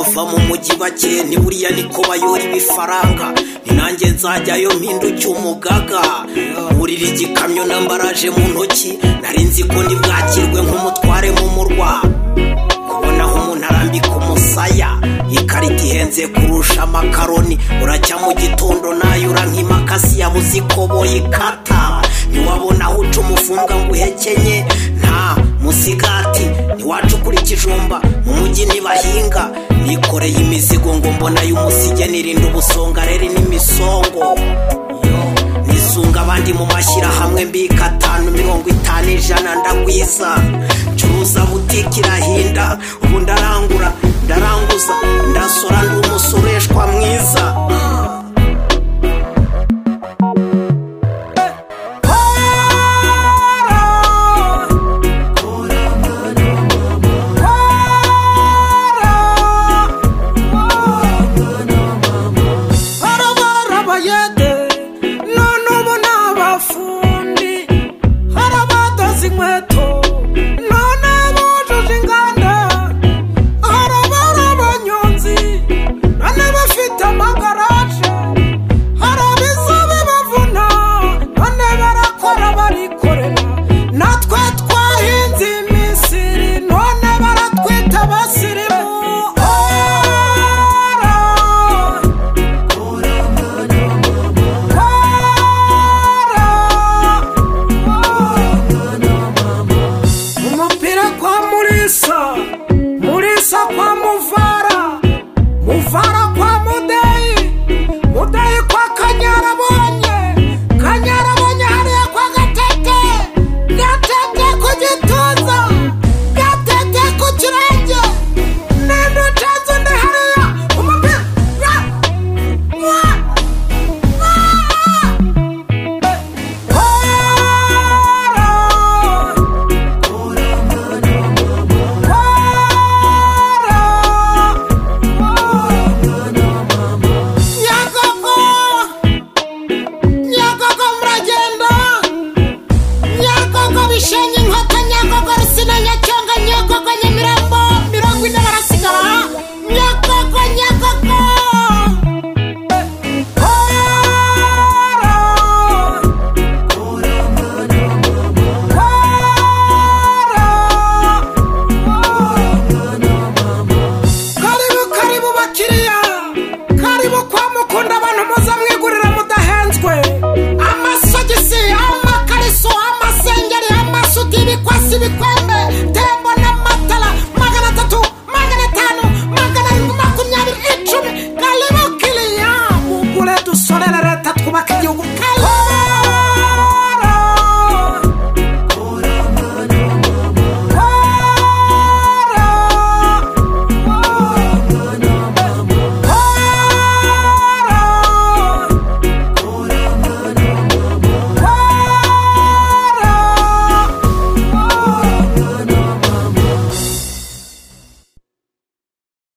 benshi bake ni buriya niko bayora ibifaranga ni nanjye nzajyayo mpinduke umugaga burira igikamyo na mbaraje mu ntoki nari nzi ko ntibwakirwe nk'umutware mu murwa kubona aho umuntu arambika umusaya ikarita ihenze kurusha amakaroni urajya mu gitondo nayura nk'imakasi yabuze ikoboyi ikata ntiwabona aho uca umufunga ngo uhekenye nta musigati ntiwacukura ikijumba mu mujyi ntibahinga nikoreye imizigo ngo mbona y'umusige nirinda ubusongareri n'imisongo nisunga abandi mu mashyirahamwe mbika atanu mirongo itanu ijana ndagwiza ncuruza butike irahinda ubu ndarangura ndaranguza